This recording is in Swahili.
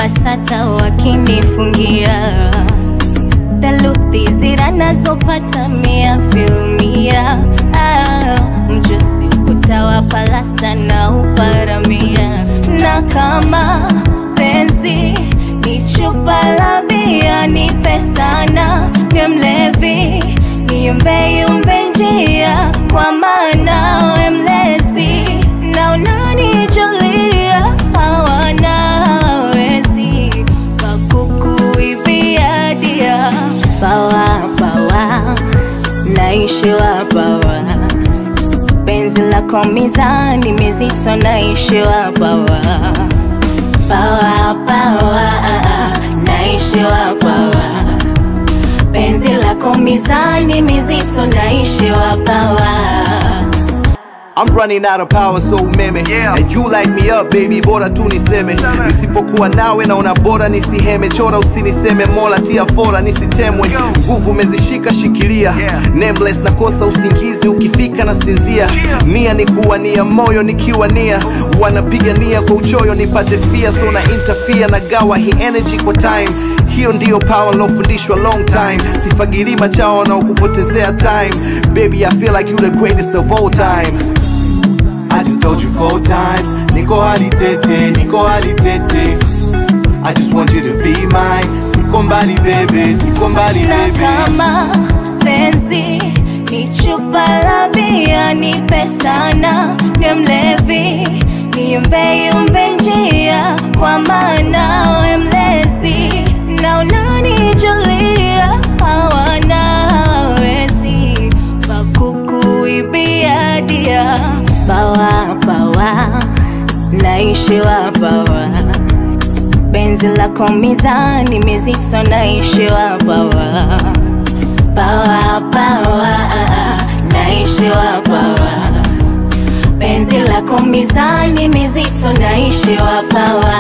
BASATA wakinifungia theluthi zira nazopata mia filmia ah, mjusi kutawapa lasta na uparamia na kama penzi ni chupa la bia nipe sana ni mlevi niumbeyumbe njia kwa maana we mlezi na unanijulia hawana wezi wakukuibia dia pawa pawa naishiwa pawa penzi lako mizani mizito naishiwa pawa pawa pawa naishiwa pawa penzi lako mizani mizito naishiwa pawa I'm running out of power so umeme Yeah. And you light me up baby bora tu niseme nisipokuwa nawe naona bora nisiheme chora usiniseme mola tia fora nisitemwe Yo. nguvu umezishika shikilia Yeah. nameless nakosa usingizi ukifika na sinzia Yeah. nia ni kuwa nia moyo nikiwa nia wanapiga nia kwa uchoyo nipate fia so na interfere na gawa hii energy kwa time hiyo ndiyo power lofundishwa long time sifagiri machao wanaokupotezea time baby i feel like you the greatest of all time I just told you four times Niko hali tete, niko hali tete I just want you to be mine Siko mbali baby, siko mbali na baby kama penzi ni chupa la bia nipe sana ni mlevi niumbeyumbe njia kwa maana we mlezi na unanijulia hawana wezi wakukuibia dia bawa bawa naishiwa bawa penzi lako mizani mizito naishiwa pawa pawa pawa naishiwa pawa penzi lako mizani mizito naishiwa pawa